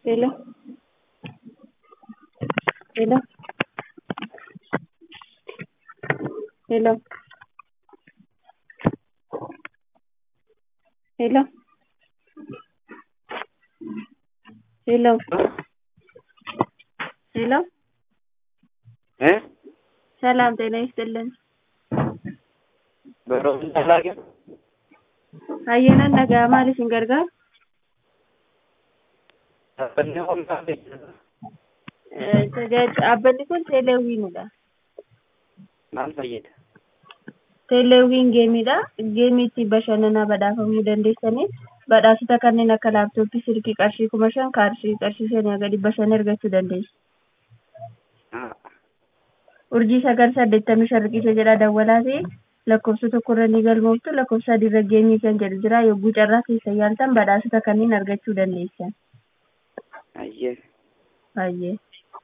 Hello. Hello. Hello. Hello. Hello. ሄሎ እ ሰላም ጤና ይስጥልን። በሮብና ላገም Hayyanan nagaa maal isin gargaara? dhaabbanni humnaa beeksisa Eh, tajaajila dhaabbanni kun teeleewwiinidha. maal fayyada? Teeleewwiin geemiidha. Geemii itti bashannanaa badhaafamuu dandeessanii badhaasota kanneen akka laaptooppii, silkii qarshii kuma shan, kaarshii qarshii shanii haga dhibba shan argachuu dandeessu. Ah, Urjii sagal saddeettamii shan riqicha jedha dawwalaa ta'e lakkoofsa tokkorra ni galmooftu lakkoofsa adiirra geemii kan jedhu jira yogguu carraa keessa yaaltan badhaasota kanneen argachuu dandeessan. ayyee Baay'ee.